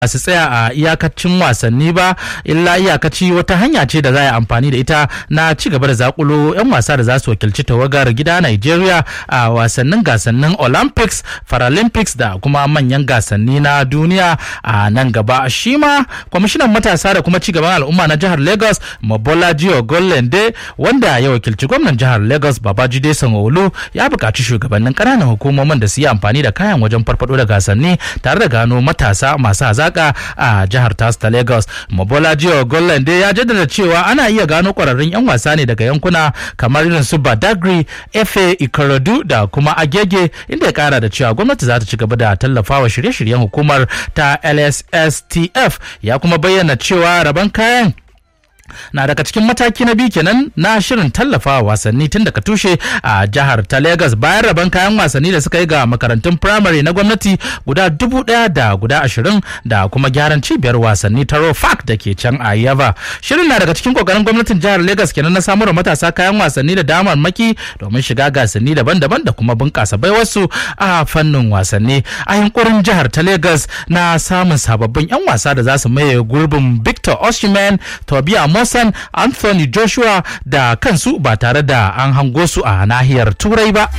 su tsaya a iyakacin wasanni ba illa iyakaci wata hanya ce da za a yi amfani da ita na ci gaba da zakulo 'yan wasa da za su wakilci tawagar gida Nigeria a wasannin gasannin Olympics, Paralympics da kuma manyan gasanni na duniya a nan gaba. Shi ma kwamishinan matasa da kuma ci gaban al'umma na jihar Lagos Mobolaji Ogolende wanda ya wakilci gwamnan jihar Lagos Babajide Sanwo-Olu ya buƙaci shugabannin ƙananan hukumomin da su yi amfani da kayan wajen farfado da gasanni tare da gano matasa masu hazaƙa a jihar tas ta Lagos. Mobolaji Ogolende ya jaddada cewa ana iya gano ƙwararrun 'yan wasa ne daga yankuna kamar irin su Badagry, Efe, Ikorodu da kuma Agege inda ya kara da cewa gwamnati za ta ci gaba da tallafawa shirye-shiryen hukumar ta LSSTF ya kuma bayyana cewa rabon kayan na daga cikin mataki na biyu kenan na shirin tallafawa wasanni tun daga tushe a jihar ta Legas bayan rabon kayan wasanni da suka yi ga makarantun firamare na gwamnati guda dubu daya da guda ashirin da kuma gyaran cibiyar wasanni ta Rofak da ke can a Yaba. Shirin na daga cikin kokarin gwamnatin jihar Legas kenan na samar matasa kayan wasanni da damar maki domin shiga gasanni daban-daban da kuma bunƙasa baiwarsu a fannin wasanni. A yunkurin jihar ta Legas na samun sababbin 'yan wasa da za su maye gurbin Victor Osimhen, Tobias Mosan, Anthony Joshua da kansu ba tare da an hango su a nahiyar Turai ba.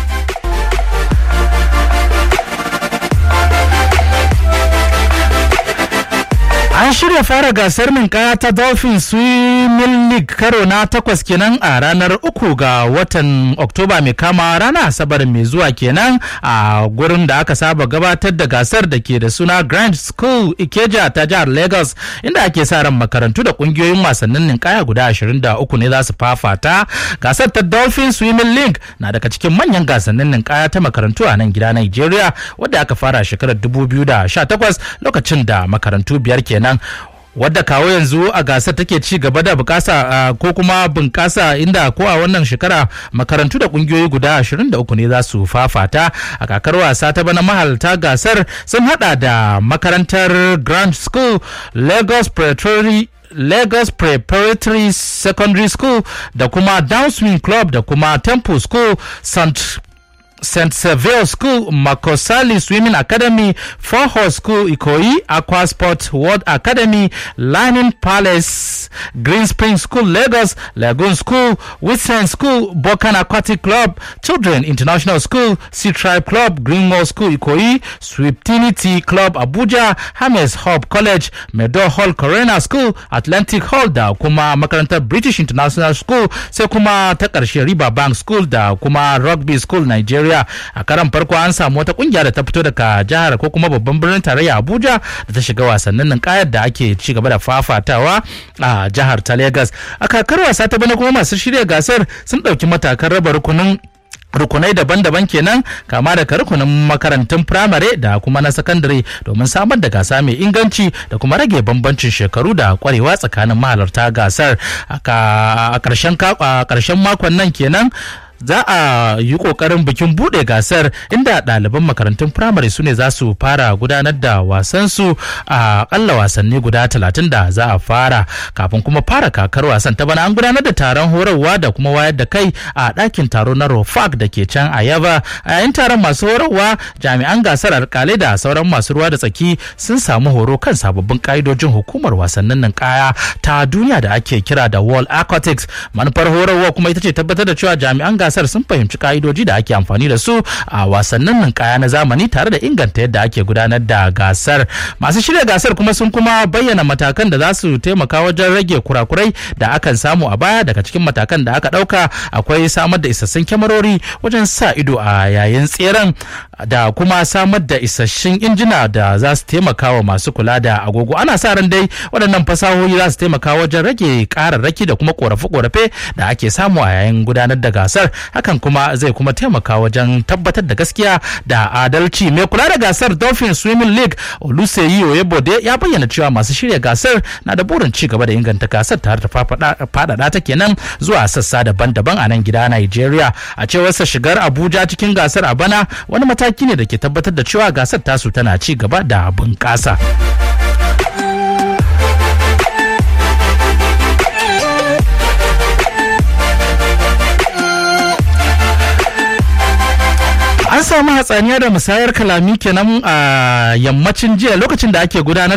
An shirya fara gasar ninkaya ta Dolphin Swimming League karo na takwas kenan a ranar uku ga watan Oktoba mai kama rana Asabar mai zuwa kenan a gurin da aka saba gabatar da gasar da ke da suna Grand School Ikeja ta jihar Lagos inda ake sa ran makarantu da kungiyoyin wasannin ninkaya guda 23 ne za su fafata. Gasar ta Dolphin Swimming League na daga cikin manyan gasannin ninkaya ta makarantu a nan gida Nigeria wadda aka fara shekarar 2018 lokacin da makarantu biyar kenan. nan wadda kawo yanzu a gasar take ci gaba da bukasa ko kuma bunkasa inda ko a wannan shekara makarantu da kungiyoyi guda 23 ne za su fafata a kakar wasa ta bana mahalta gasar sun hada da makarantar grand school lagos preparatory Lagos Preparatory Secondary School da kuma Downswing Club da kuma Temple School St. St. Seville School, Makosali Swimming Academy, Four Horse School, Ikoyi, Aqua Sport World Academy, Lining Palace, Green Spring School, Lagos, Lagoon School, Whitson School, Bokan Aquatic Club, Children International School, Sea Tribe Club, Greenmore School, Ikoyi, Swiptinity Club, Abuja, Hames Hub College, Meadow Hall Corona School, Atlantic Hall da kuma makarantar British International School, sai kuma ta ƙarshe River Bank School da kuma Rugby School, Nigeria. Najeriya a karan farko an samu wata kungiya da ta fito daga jihar ko kuma babban birnin tarayya Abuja da ta shiga wasannin ninkayar da ake ci gaba da fafatawa a jihar ta Lagos. A kakar wasa ta bana kuma masu shirya gasar sun ɗauki matakan raba rukunin rukunai daban-daban kenan kama daga rukunin makarantun firamare da kuma na sakandare domin samar da gasa mai inganci da kuma rage bambancin shekaru da kwarewa tsakanin mahalarta gasar a ƙarshen makon nan kenan za a yi kokarin bikin bude gasar inda ɗaliban makarantun firamare su ne za su fara gudanar da wasansu a akalla wasanni guda talatin da za a fara kafin kuma fara kakar wasan ta bana an gudanar da taron horarwa da kuma wayar da kai a ɗakin taro na rofak da ke can a yaba a yayin taron masu horarwa jami'an gasar alkalai da sauran masu ruwa da tsaki sun samu horo kan sababbin ka'idojin hukumar wasannin ninkaya ta duniya da ake kira da world aquatics manufar horarwa kuma ita ce tabbatar da cewa jami'an gasar sun fahimci ka'idoji da ake amfani da su a wasannin ninkaya na zamani tare da inganta yadda ake gudanar da gasar masu shirya gasar kuma sun kuma bayyana matakan da za su taimaka wajen rage kurakurai da akan samu a baya daga cikin matakan da aka dauka akwai samar da isassun kyamarori wajen sa ido a yayin tseren da kuma samar da isassun injina da za su taimaka wa masu kula da agogo ana sa ran dai waɗannan fasahohi za su taimaka wajen rage ƙararraki da kuma ƙorafe-ƙorafe da ake samu a yayin gudanar da gasar hakan kuma zai kuma taimaka wajen tabbatar da gaskiya da adalci mai kula da gasar dolphin swimming league oluseyi oyebode ya bayyana cewa masu shirya gasar na da burin ci gaba da inganta gasar tare da faɗaɗa ta kenan zuwa sassa daban-daban a nan gida nigeria a cewarsa shigar abuja cikin gasar a bana wani mataki ne da ke tabbatar da cewa gasar tasu tana ci gaba da bunƙasa. an an samu hatsaniya da musayar kalami kenan a yammacin jiya lokacin da ake gudanar